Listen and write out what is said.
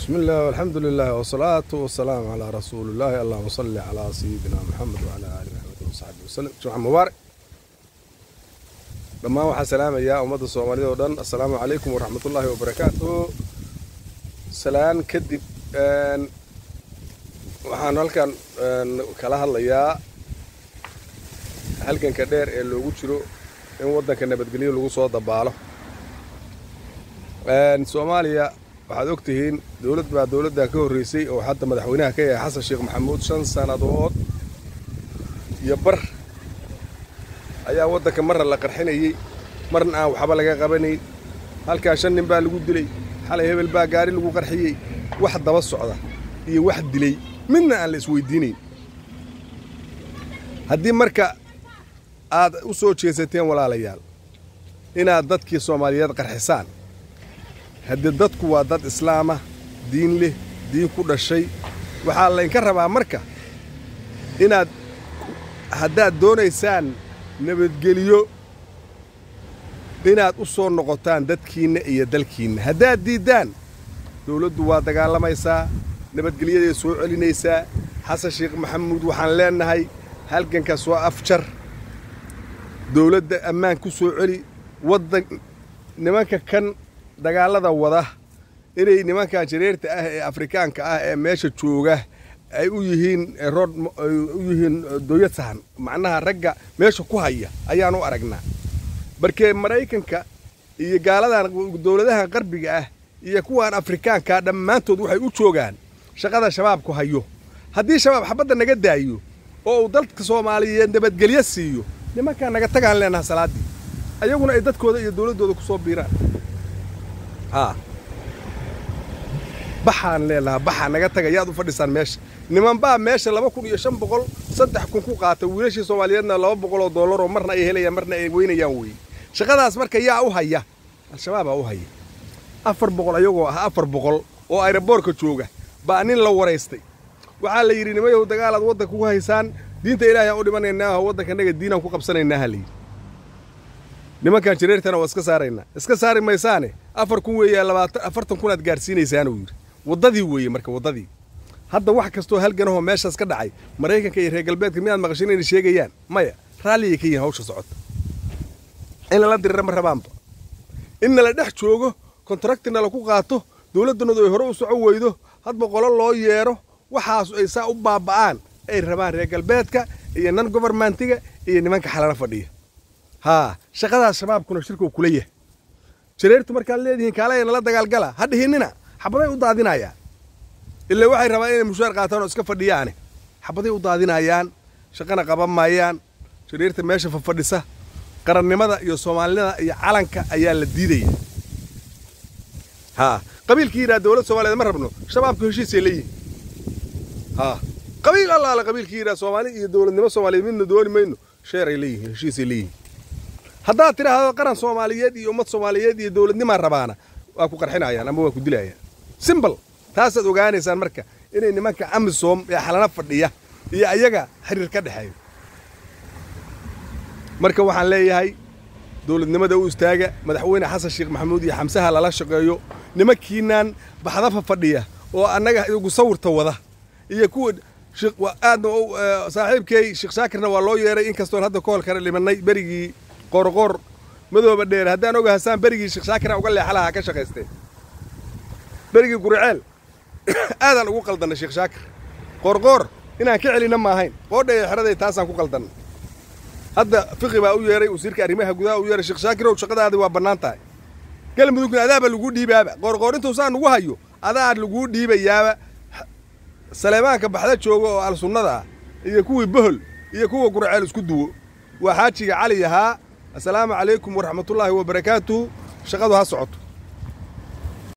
بسم الله والحمد لله والصلاة والسلام على رسول الله اللهم صل على سيدنا محمد وعلى آل محمد وصحبه وسلم جمعة مبارك dhammaan waxaa salaamayaa ummadda soomaalida oo dhan assalaamu calaykum waraxmatullaahi wabarakaatuhu salaan kadib waxaan halkan kala hadlayaa halganka dheer ee loogu jiro in waddanka nabadgelyo lagu soo dabaalo soomaaliya waxaad og tihiin dowlad baa dowladdan ka horreysay oo hadda madaxweynaha ka yahay xasan sheekh maxamuud shan sannadood iyo bar ayaa waddanka marna la qarxinayey marna aan waxba laga qabanayn halkaa shan nin baa lagu dilay xalay hebel baa gaari lagu qarxiyey wax daba socda iyo wax dilay midna aan la isweydiinayn haddii marka aad u soo jeesateen walaalayaal inaad dadkii soomaaliyeed qarxisaan haddii dadku waa dad islaama diin leh diin ku dhashay waxaa laynka rabaa marka inaad haddaad doonaysaan nabadgeliyo inaad u soo noqotaan dadkiinna iyo dalkiinna haddaad diiddaan dawladdu waa dagaalamaysaa nabadgelyaday soo celinaysaa xasan sheekh maxamuud waxaan leennahay halgankaas waa afjar dawladda ammaan ku soo celi waddan nimanka kan dagaallada wada inay nimankan jareerta ah ee afrikaanka ah ee meesha jooga ay u yihiin rood ay u yihiin dooyad sahan macnaha ragga meesha ku haya ayaan u aragnaa markee maraykanka iyo gaaladan dowladahan qarbiga ah iyo kuwan afrikaanka dhammaantood waxay u joogaan shaqada shabaabku hayo haddii shabaab xabadda naga daayo oo uu dalka soomaaliyeed nabadgelyo siiyo nimankaan naga tagaan leenaha salaaddii ayaguna ay dadkooda iyo dowladdooda ku soo biiraan haa baxaan leenahaa baxaa naga taga yaad u fadhisaan meesha nimanbaa meesha laba kun iyo shan boqol saddex kun ku qaata wiilashii soomaaliyeedna laba boqol oo dollar oo marna ay helayaan marna ay weynayaan weeye shaqadaas marka yaa u haya al-shabaabaa u haya afar boqol ayagoo ah afar boqol oo ayraboorka jooga baa nin la waraystay waxaa la yidhi nimayahu dagaalaad waddanka ku haysaan diinta ilaahay aan u dhimanaynaaho waddankanaga diinaan ku qabsanaynaha la yidhi nimankan jareertana waa iska saaraynaa iska saari maysaane afar kun weeyaa labaatan afartan kunaad gaarsiinaysaanuu yidhi waddadii weeye marka waddadii hadda wax kastoo halganahoo meeshaas ka dhacay maraykanka iyo reer galbeedka miyaad maqashin inay sheegayaan maya raalliyay ka yihin hawsha socota in lala dirira ma rabaanba in nala dhex joogo kontrakti nala ku qaato dowladdanadu ay hore u soco weydo hadba qolo loo yeedho waxaasu ay saa u baaba'aan ay rabaan reer galbeedka iyo nan gobarmantiga iyo nimanka xalala fadhiya haa shaqadaas shabaabkuna shirkuu kula yahay jareertu markaad leedihiin kaalaya nala dagaalgala ha dhihinnina xabaday u daadinayaan ilaa waxay rabaan inay mushaar qaataan oo iska fadhiyaane xabaday u daadinayaan shaqana qaban maayaan jareerta meesha fafadhisa qarannimada iyo soomaalinimada iyo calanka ayaa la diidaya haa qabiilkii yidhaha dowladda soomaliyeed ma rabno shabaabku heshiisay leeyihin haa qabiil allaala qabiilkii yidhaha soomaali iyo dowladnimo soomaaliyeed midna dooni mayno sheeray leeyihiin heshiisay leeyihin haddaad tidhaahdo qaran soomaaliyeed iyo ummad soomaaliyeed iyo dowladnimaa rabaana waa ku qarxinayaan ama waa ku dilayaan simbal taasaad ogaanaysaan marka inay nimanka amisom ee xalana fadhiya iyo ayaga xiriir ka dhexeeyo marka waxaan leeyahay dowladnimada u istaaga madaxweyne xasan sheekh maxamuud iyo xamsaha lala shaqeeyo nimankiinaan baxdafa fadhiya oo annaga iyagu sawirta wada iyo kuwa aadna saaxiibkay sheekh shaakirna waa loo yeeray inkastoon hadda ka hol kale dhimannay berigii qoorqoor madooba dheer haddaan oga hasaan berigii sheekh shaakira uga leexalaha ka shaqaysteen berigii guriceel aadaan ugu qaldannay sheekh shaakir qoorqoor inaan ka celinna maahayn qoodhaya xeraday taasaan ku qaldannay hadda fiqi baa u yeeray wasiirka arrimaha gudaha u yeeray sheekh shaakirow shaqadaadi waa bannaan tahay galmudugna adaaba laguu dhiibaaba qoorqoor intuusaan nugu hayo adaa laguu dhiibayaaba saleemaanka baxda jooga oo al sunnada ah iyo kuwii bohol iyo kuwa gurceel isku duwo waa xaajiga cali ahaa assalaamu calaykum waraxmatullaahi wabarakaatuhu shaqadu ha socoto